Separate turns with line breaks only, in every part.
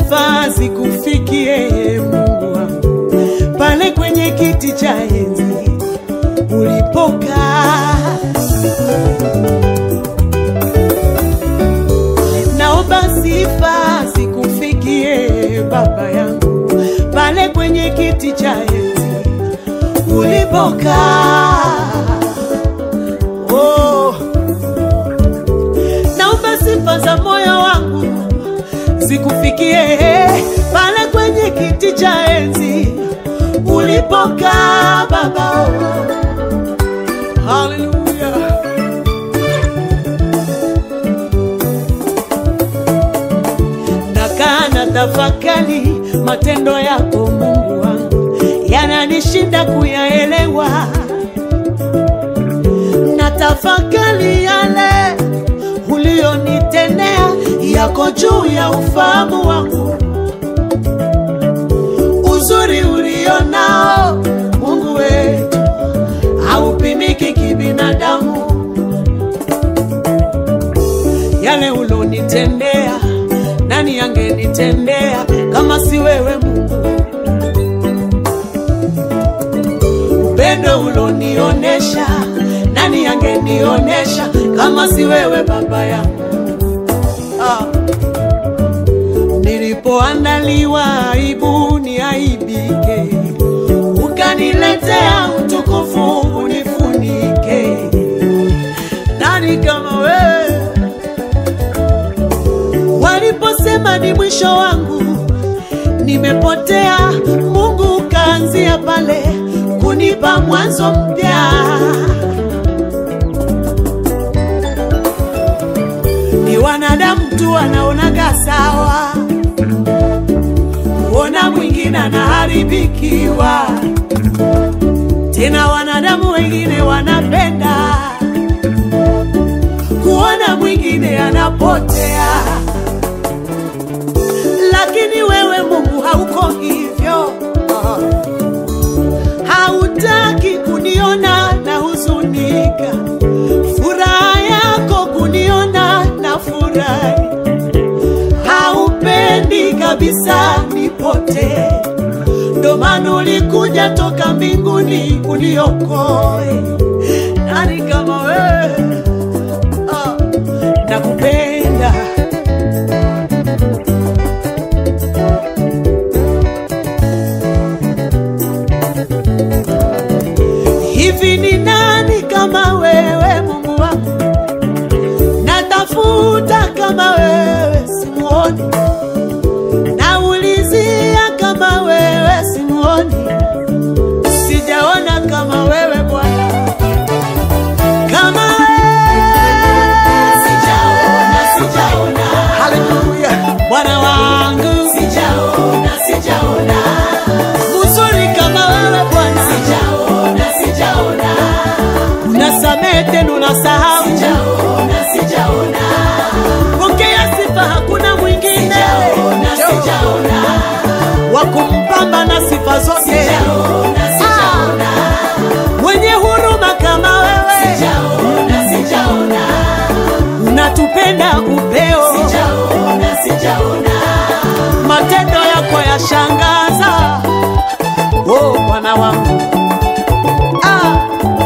sifa zikufikie Mungu wangu, pale kwenye kiti cha enzi ulipokaa. Naomba sifa zikufikie Baba yangu, pale kwenye kiti cha enzi ulipokaa. Oh, naomba sifa za moyo wangu zikufikie pale kwenye kiti cha enzi ulipokaa Baba. Oh, haleluya. Nakaa na tafakari matendo yako Mungu wangu, yananishinda kuyaelewa. Na tafakari yale ulionitendea yako juu ya ufahamu wangu, uzuri ulionao Mungu wetu haupimiki kibinadamu. Yale ulonitendea, nani angenitendea kama si wewe Mungu? Upendo ulonionesha, nani angenionesha kama si wewe Baba yangu? Ah. Nilipoandaliwa aibu niaibike, ukaniletea utukufu unifunike. Nani kama wewe? Waliposema ni mwisho wangu, nimepotea, Mungu ukaanzia pale kunipa mwanzo mpya. Ni wanadamu tu wanaonaga sawa, kuona mwingine anaharibikiwa, tena wanadamu wengine wanapenda kuona mwingine anapotea, lakini wewe Mungu hauko hivyo. Hautaki kuniona na huzunika, furaha yako kuniona na furahi. Haupendi kabisa nipotee, ndo maana ulikuja toka mbinguni uniokoe. Nani kama wewe? Ah, nakupenda hivi. Ni nani kama wewe Mungu wangu? Natafuta kama wewe simuoni, naulizia kama wewe simuoni, sijaona kama wewe Bwana, kama
Sijaona, sijaona,
Haleluya, Bwana wangu
sijaona, sijaona,
mzuri kama wewe Bwana,
sijaona, sijaona,
unasamehe tena unasahau.
sijaona, sijaona,
Pokea sifa, hakuna mwingine
sijaona, sijaona,
wa kumpamba na sifa zote,
sijaona, sijaona,
mwenye huruma kama wewe,
sijaona, sijaona,
unatupenda upeo,
sijaona, sijaona,
matendo yako yashangaza. Oh Bwana wangu ah.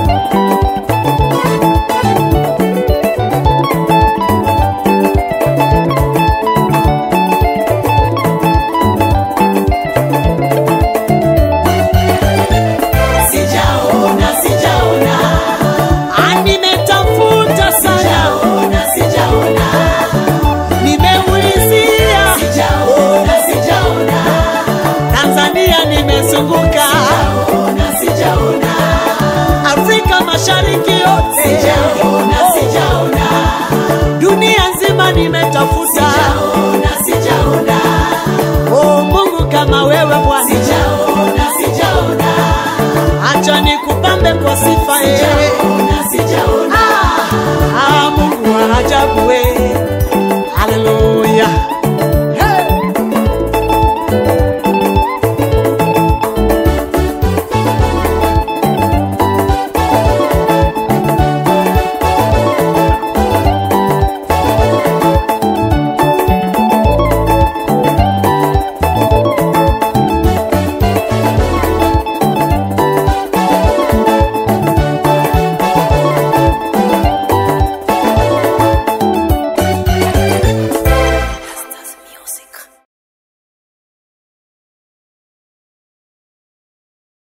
sijaona, sijaona,
Ah, nimetafuta sana,
sijaona, sijaona,
nimeulizia
sijaona, sijaona,
Tanzania, nimezunguka
sijaona, sijaona,
Afrika Mashariki yote,
sijaona, sijaona,
dunia nzima nimetafuta.
sijaona, sijaona,
Oh Mungu kama wewe Bwana,
sijaona, sijaona,
acha nikupambe kwa sifa yeye.
sijaona, sijaona,
Ah, Mungu wa ajabu